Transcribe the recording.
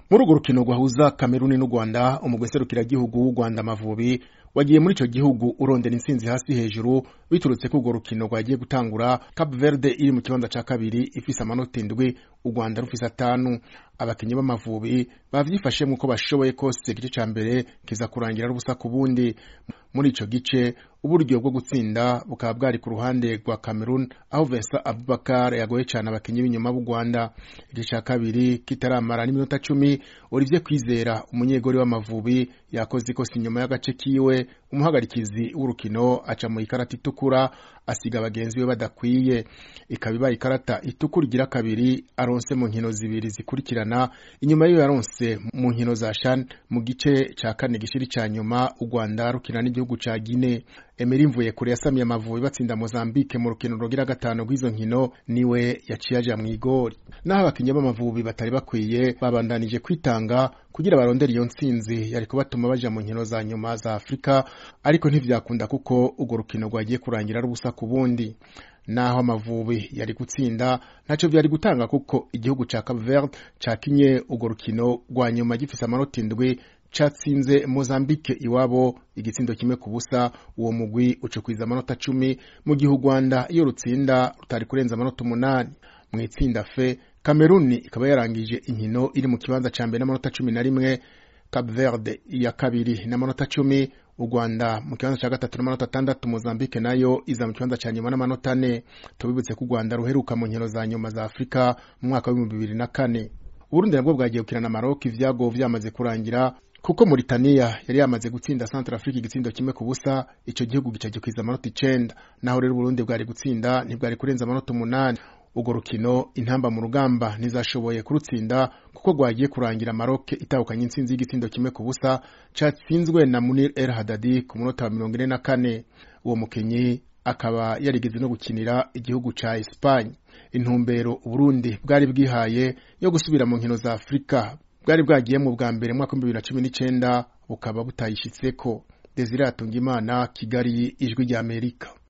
muri urwo rukino rwahuza kameruni n'u rwanda umugwi serukiragihugu w'u rwanda amavubi wagiye muri ico gihugu urondera intsinzi hasi hejuru biturutse ko urwo rukino rwagiye gutangura Cape Verde iri mu kibanza ca kabiri ifise amanota indwi u Rwanda rufise atanu abakinyi b'amavubi bavyifashemwo uko bashoboye kose igice ca mbere kiza kurangira ari ubusa ku bundi muri ico gice uburyo bwo gutsinda bukaba bwari ku ruhande rwa Cameroon aho Vincent Abubakar yagoye cane abakinyi b'inyuma b'u Rwanda igice ca kabiri kitaramara n'iminota cumi Olivier Kwizera umunyegori w'amavubi yakoze ikosa inyuma y'agace kiwe umuhagarikizi w'urukino aca mu ikarata itukura asiga bagenzi be badakwiye ikaba ibaye ikarata itukura igira kabiri aronse mu nkino zibiri zikurikirana inyuma yiyo yaronse mu nkino za shan mu gice ca kane gishiri ca nyuma u Rwanda rukina n'igihugu ca Guinea Emery Mvuyekure yasamiye amavubi batsinda Mozambique mu rukino rugira gatanu rw'izo nkino niwe yaciye aja mw'igori naho abakinyi b'amavubi batari bakwiye babandanije kwitanga kugira barondere iyo ntsinzi yariko batuma baja mu nkino za nyuma za Afrika ariko ntivyakunda kuko urwo rukino rwagiye kurangira ari ubusa ku bundi naho amavubi yari gutsinda ntaco vyari gutanga kuko igihugu ca Cape Verde cakinye urwo rukino rwa nyuma gifise amanota indwi catsinze Mozambique iwabo igitsindo kimwe ku busa uwo mugwi ucukwiza amanota cumi mu gihe u Rwanda iyo rutsinda rutari kurenza amanota umunani mu itsinda fe Kameruni ikaba yarangije inkino iri mu kibanza ca mbere n'amanota cumi na rimwe Cape Verde iya kabiri n'amanota cumi u Rwanda mu kibanza ca gatatu n'amanota atandatu Mozambique nayo iza mu kibanza ca nyuma n'amanota ane tubibutse ko u Rwanda ruheruka mu nkino za nyuma za Afrika mu mwaka w'ibihumbi bibiri na kane Uburundi nabwo bwagiye gukina na Maroc ivyago vyamaze kurangira kuko Mauritania yari yamaze gutsinda Central Africa igitsindo kimwe ku busa ico gihugu gica gikwiza amanota icenda naho rero Burundi bwari gutsinda ntibwari kurenza amanota umunani urwo rukino intamba mu rugamba ntizashoboye kurutsinda kuko rwagiye kurangira Maroc itahukanye intsinzi y'igitsindo kimwe ku busa catsinzwe na Munir El Hadadi ku munota wa mirongo ine na kane uwo mukinyi akaba yarigeze no gukinira igihugu ca Espagne intumbero Burundi bwari bwihaye yo gusubira mu nkino za Afrika bwari bwagiyemwo bwa mbere mu mwaka w'ibihumbi bibiri na cumi n'icenda bukaba butayishitseko Desire Atungimana Kigali ijwi ry'Amerika